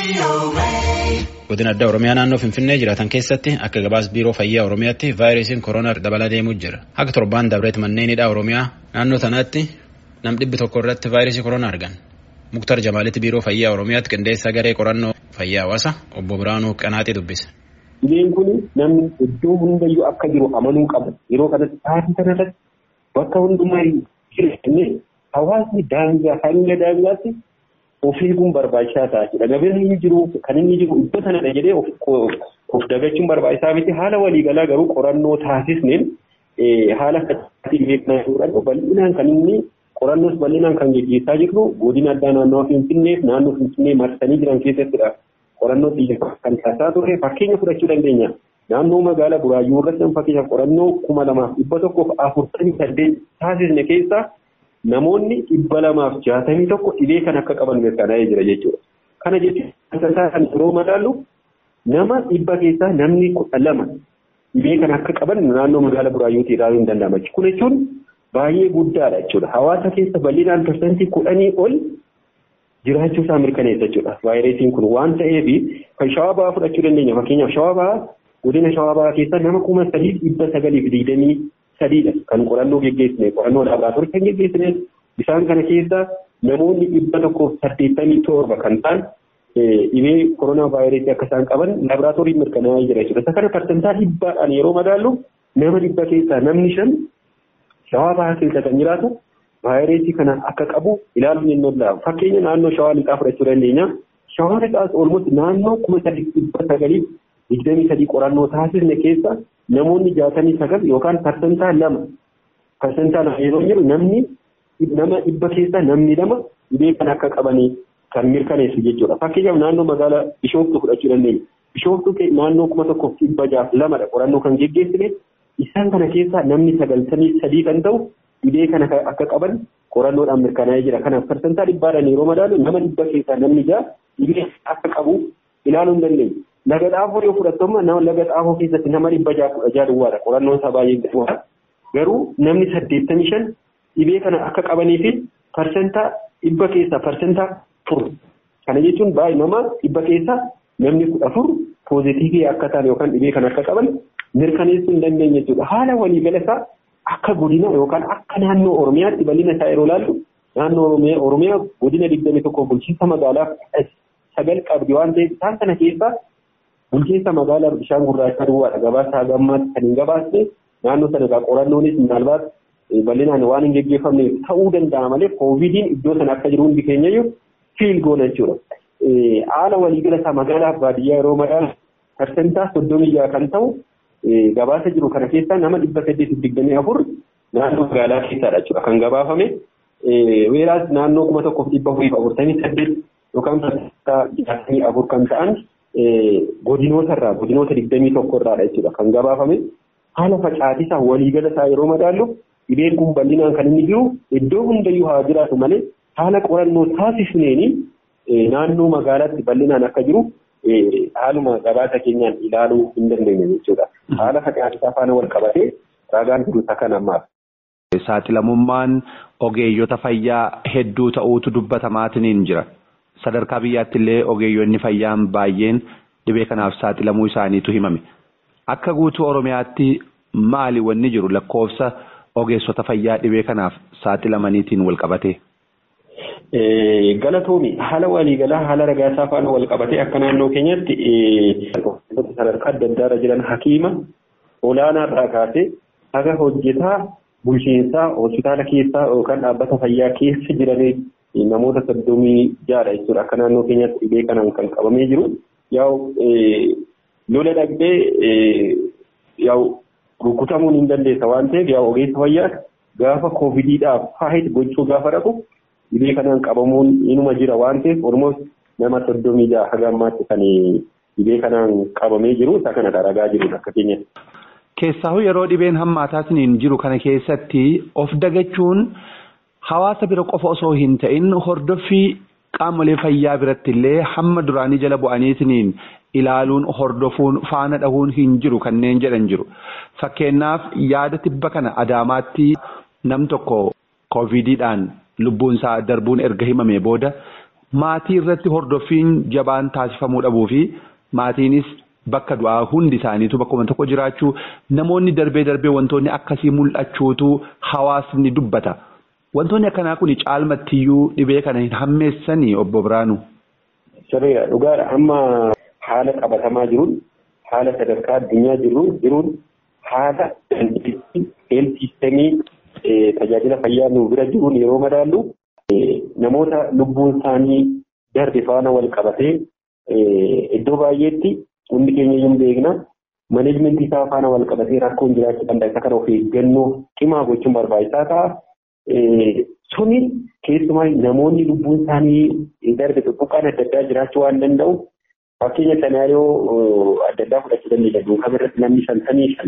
Godina addaa Oromiyaa naannoo Finfinnee jiraatan keessatti akka gabaas biiroo fayyaa Oromiyaatti vaayirasiin koronaa dabalaa deemuu jira. Akka torbaan dabreet manneenidha Oromiyaa naannoo sanaatti nam dhibbi tokko irratti vaayirasii koronaa argan. Muktar Jamaalitti biiroo fayyaa Oromiyaatti qindeessaa garee qorannoo fayyaa hawaasa obbo Biraanuu Qanaaxii dubbise. Dhibeen kun namni iddoo hundayyuu akka jiru amanuu qaba. Yeroo kanatti taasisa kanarratti bakka hundumaa jireenya hawaasni daangaa hanga daangaatti of eeguun barbaachisaa ta'a jechuudha. Gabeen inni jiru kan inni jiru iddoo sanadha jedhee of dagachuun barbaachisaa miti. Haala waliigalaa garuu qorannoo taasisneen haala akkasitti beeknaa jiruudhaan bal'inaan kan inni qorannoos bal'inaan kan gaggeessaa jirru godina addaa naannoo Finfinneef naannoo Finfinnee marsanii jiran keessattidha. Qorannoo xiyyeeffannoo kan taasisaa turre fakkeenya fudhachuu dandeenya. Naannoo magaalaa Buraayyuu irratti fakkeenyaaf qorannoo kuma lamaaf dhibba tokkoof afurtamii saddeet taasisne keessaa namoonni dhibba lamaaf jaatamii tokko dhibee kan akka qaban mirkanaa'ee jira jechuudha. Kana jechuun kan yeroo madaallu nama dhibba keessaa namni kudha lama dhibee kan akka qaban naannoo magaalaa Buraayyuutii ilaaluu hin danda'ama. Kun jechuun baay'ee guddaadha jechuudha. Hawaasa keessa bal'inaan parsantii kudhanii ol jiraachuu isaa mirkaneessa jechuudha. Vaayirasiin kun waan ta'eef kan shawaa bahaa fudhachuu dandeenya. Fakkeenyaaf shawaa bahaa godina shawaa bahaa keessa nama kuma sadii dhibba sagaliif digdamii sadiidha kan qorannoo geggeessine qorannoo laaboraatoorii kan geggeessine isaan kana keessa namoonni dhibba tokkoof saddeettamii torba kan ta'an dhibee koronaa vaayirasii akka isaan qaban laaboraatoorii mirkanaa'ee jira jechuudha. Isa kana parsantaa dhibbaadhaan yeroo madaallu nama dhibba keessaa namni shan shawaa bahaa keessa kan jiraatu vaayirasii kana akka qabu ilaaluun hin danda'amu. Fakkeenya naannoo shawaa lixaa fudhachuu dandeenya. Shawaa lixaas olmooti naannoo kuma sadii dhibba sagaliif digdamii sadii qorannoo taasisne keessa namoonni jaatamii sagal yookaan parsantaa lama parsantaa lama yeroo jiru namni nama dhibba keessa namni lama dhibee kan akka qabanii kan mirkaneessu jechuudha. Fakkeenyaaf naannoo magaalaa Bishooftuu fudhachuu dandeenya. Bishooftuu naannoo kuma tokkoof dhibba jaaf lamadha qorannoo kan geggeessine isaan kana keessaa namni sagaltamii sadii kan ta'u dhibee kana akka qaban qorannoodhaan mirkanaa'ee jira. Kanaaf parsantaa dhibbaadhaan yeroo madaalu nama dhibba keessaa namni ja'a dhibee akka qabu ilaaluu hin dandeenye. Laga xaafoo yoo fudhattooma nama laga xaafoo keessatti nama dhibba ja'a kudha ja'a duwwaadha. Qorannoon isaa baay'ee guddaadha. Garuu namni saddeettamii shan dhibee kana akka qabanii fi parsantaa dhibba keessaa parsantaa afur. Kana jechuun baay'ee nama dhibba keessaa namni kudha afur pooziitiivii akka ta'an yookaan dhibee kana akka qaban mirkaneessuu hin dandeenye jechuudha. Haala waliigala isaa akka godina yookaan akka naannoo Oromiyaatti bal'ina isaa yeroo ilaallu naannoo Oromiyaa godina digdami tokko bulchiinsa magaalaa sagal qabdi waan ta'eef isaan kana keessaa bulchiinsa magaalaa bishaan gurraacha duwwaadha gabaasa haga ammaatti kan hin gabaasne naannoo sana egaa qorannoonis maalbaat bal'inaan waan hin geggeeffamne ta'uu danda'a malee koovidiin iddoo sana akka jiru hundi keenyayyuu fiil goona jechuudha. Haala waliigala isaa magaalaa baadiyyaa yeroo madaalu parsentaa soddomii jaha kan ta'u gabaasa jiru kana keessaa nama dhibba saddeetiif digdamii afur naannoo magaalaa keessaadha jechuudha kan gabaafame. Weeraas naannoo kuma tokkoof dhibba afurii fi afurtamii saddeet yookaan parsentaa jaatamii afur kan ta'an godinoota irraa godinoota digdamii tokko irraadha jechuudha kan gabaafame. Haala facaatisaa waliigala isaa yeroo madaallu dhibeen kun bal'inaan kan inni jiru iddoo hundayyuu haa jiraatu malee haala qorannoo taasisneeni naannoo magaalaatti bal'inaan akka jiru haaluma gabaasa keenyaan ilaaluu hin dandeenye jechuudha. Haala facaatisaa faana wal qabatee ragaan jiru isa kan ammaaf. Saaxilamummaan ogeeyyota fayyaa hedduu ta'uutu dubbatamaatiin jira. Sadarkaa biyyaatti illee ogeeyyonni fayyaan baay'een dhibee kanaaf saaxilamuu isaaniitu himame. Akka guutuu Oromiyaatti maali wanni jiru lakkoofsa ogeessota fayyaa dhibee kanaaf saaxilamaniitiin wal qabatee? Galatoomi haala waliigalaa haala ragaasaa faana wal qabatee akka naannoo keenyatti sadarkaa adda addaarra jiran hakiima olaanaarraa kaasee haga hojjetaa bulchiinsaa hospitaala keessaa yookaan dhaabbata fayyaa keessa jiranii namoota soddomii jaadha jechuudha akka naannoo keenyatti dhibee kanaan kan qabamee jiru. Yaa'u lola dhaqxee yaa'u rukutamuun hin dandeessa waan ta'eef yaa'u ogeessa fayyaa gaafa koovidiidhaaf faayit gochuu gaafa dhaqu dhibee kanaan qabamuun inuma jira waan ta'eef ormoos nama soddomii jaha haga ammaatti kan dhibee kanaan qabamee jiru isa kanadha ragaa jiru akka keenyatti. Keessaahu yeroo dhibeen hammaataatiin jiru kana keessatti of dagachuun hawaasa bira qofa osoo hin ta'in hordoffii qaamolee fayyaa biratti illee hamma duraanii jala bu'aniitiin ilaaluun hordofuun faana dhahuun hin jiru kanneen jedhan jiru. Fakkeenyaaf yaada tibba kana adaamaatti nam tokko koovidiidhaan lubbuun isaa darbuun erga himame booda maatii irratti hordoffiin jabaan taasifamuu dhabuu fi maatiinis bakka du'aa hundi isaaniitu bakkuma tokko jiraachuu namoonni darbee darbee wantoonni akkasii mul'achuutu hawaasni dubbata. Wantoonni akkanaa kun caalmattiyyuu dhibee kana hin hammeessanii obbo Biraanu. Sirriidha dhugaadha amma haala qabatamaa jiruun haala sadarkaa addunyaa jiruun jiruun haala dandeettii heeltiistemii tajaajila fayyaa nu bira jiruun yeroo madaallu namoota lubbuun isaanii darbe faana wal qabatee iddoo baay'eetti hundi keenya iyyuu beekna maneejmentii isaa faana wal qabatee rakkoon jiraachuu danda'a isa kana of eeggannoo cimaa gochuun barbaachisaa ta'a. Suni keessumaa namoonni lubbuun isaanii darbe tuttuqqaan adda addaa jiraachuu waan danda'u fakkeenya sanaariyoo adda addaa fudhachuu dandeenya duukama irratti namni shantamii shan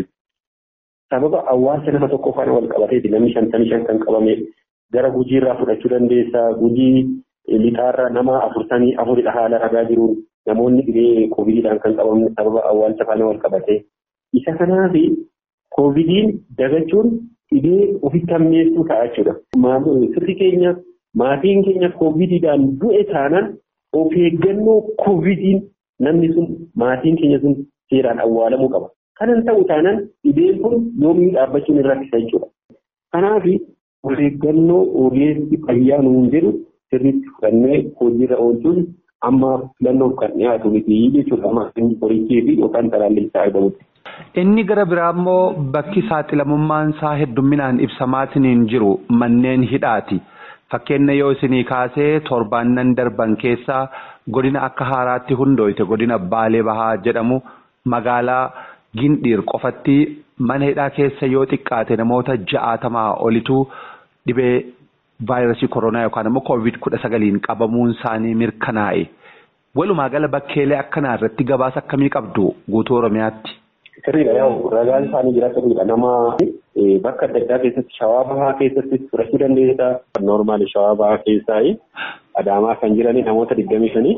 sababa hawaasa nama tokko faana wal qabateeti namni shantamii shan kan qabame gara gujiirraa fudhachuu dandeessa gujii lixaarraa nama afurtamii afuridha haala ragaa jiruun namoonni dhibee koovidiidhaan kan qabamne sababa awwaalcha faana wal qabate isa kanaaf koovidiin dagachuun dhibee ofitti hammeessuu ta'a jechuudha. Sirri keenya maatiin keenya koovidiidhaan du'e taanaan of eeggannoo koovidiin namni sun maatiin keenya sun seeraan awwaalamuu qaba. Kanan ta'u taanaan dhibeen kun yoomii dhaabbachuun irraa isa jechuudha. Kanaaf of eeggannoo ogeessi fayyaa nuun jedhu sirriitti fudhannee hojiirra oolchuun amma filannoof kan dhiyaatu miti jechuudha. Amma qorichii fi yookaan talaallii isaa eegamutti. Inni gara biraa immoo bakki saaxilamummaan isaa heddumminaan ibsamaatiin jiru manneen hidhaati. Fakkeenya yoo isinii kaasee torbaannan darban keessaa godina akka haaraatti hundooyte godina Baalee Bahaa jedhamu magaalaa Gindhiir qofatti mana hidhaa keessa yoo xiqqaate namoota ja'aatamaa olitu dhibee vaayirasii koronaa yookaan immoo koovid kudha sagaliin qabamuun isaanii mirkanaa'e. Walumaa gala bakkeelee akkanaa irratti gabaasa akkamii qabdu guutuu Oromiyaatti? Sirriidha yaa'u ragaan isaanii jira sirriidha nama bakka adda addaa keessatti shawaa bahaa keessatti fudhachuu dandeessa. Noormaali shawaa bahaa keessaa adaamaa kan jirani namoota digdamii shanii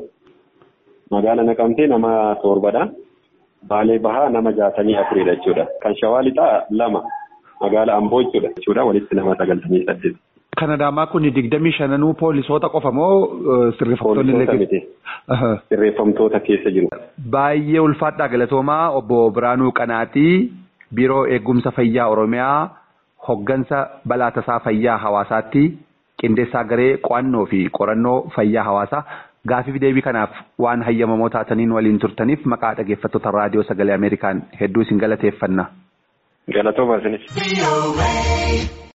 magaala naqamtee nama torbadha. Baalee bahaa nama jaatamii afuridha jechuudha. Kan shawaa lixaa lama magaala amboo jechuudha jechuudha walitti nama sagaltamii saddeet. Kan adaamaa kun digdamii shananuu poolisoota qofa moo sirreeffamtoonni illee Sirreeffamtoota keessa jiru. Baay'ee ulfaadhaa galatoomaa obbo Biraanuu Qanaatii Biiroo Eegumsa Fayyaa Oromiyaa hoggansa balaa tasaa fayyaa hawaasaatti qindeessaa garee qo'annoo fi qorannoo fayyaa hawaasaa gaafii deebii kanaaf waan hayyamamoo taataniin waliin turtaniif maqaa dhaggeeffattoota raadiyoo sagalee Ameerikaan hedduu isin galateeffanna. Galatooma isinis.